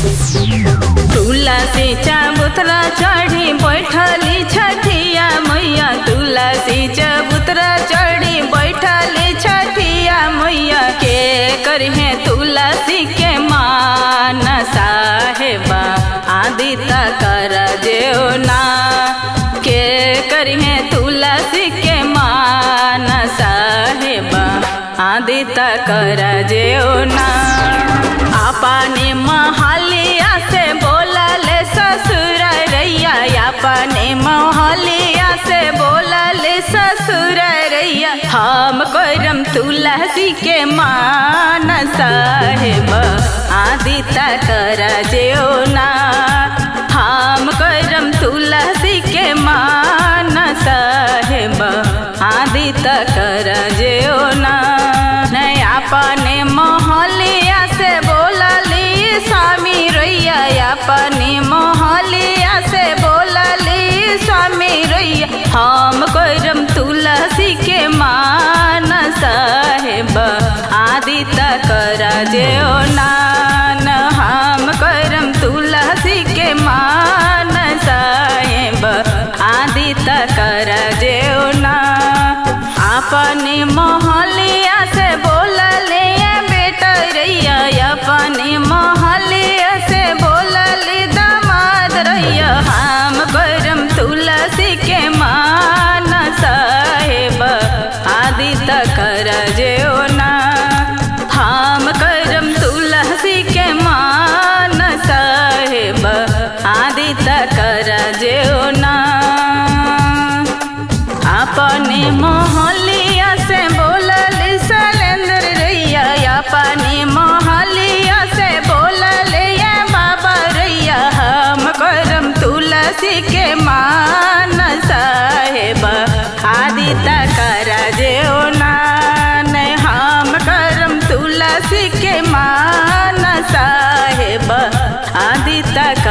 तुलसी चबूतरा चढ़ी बैठली छठिया मैया तुलसी चबूतरा चढ़ी बैठली छठिया मैया के करहे तुलसी के मान साहेबा आदि कर जेओ ना के करहे तुलसी के मान साहेबा आदि कर जेओ ना अपने महलिया से बोलले ससुर रैया अपने महलिया से बोलले ससुर रैया हम करम तुलसी के मान साहेब आदि कर जेओ ना हम करम तुलसी के मान साहेब आदि कर जेओ ना नहीं अपने मोहलिया से बोलली स्वामी रैया अपने मोहलिया से बोलली स्वामी रैया हम करम तुलसी के मान साहेब आदि कर जेओ नान हम करम तुलसी के मान साहेब आदि कर जेओ ना अपने मोहलिया से बोलले बेटा रैया अपने मोहलिया से बोलले दामाद रैया हम करम तुलसी के मान साहेब आदि कर जेओ ना हम करम तुलसी के मान साहेब आदि कर जेओ ना अपने मोहलिया से बोलल सलेंद्र रैया अपने मोहलिया से बोलल ये बाबा रैया हम करम तुलसी के मान साहेब आदि कर जेओ नान हम करम तुलसी के मान साहेब आदि तक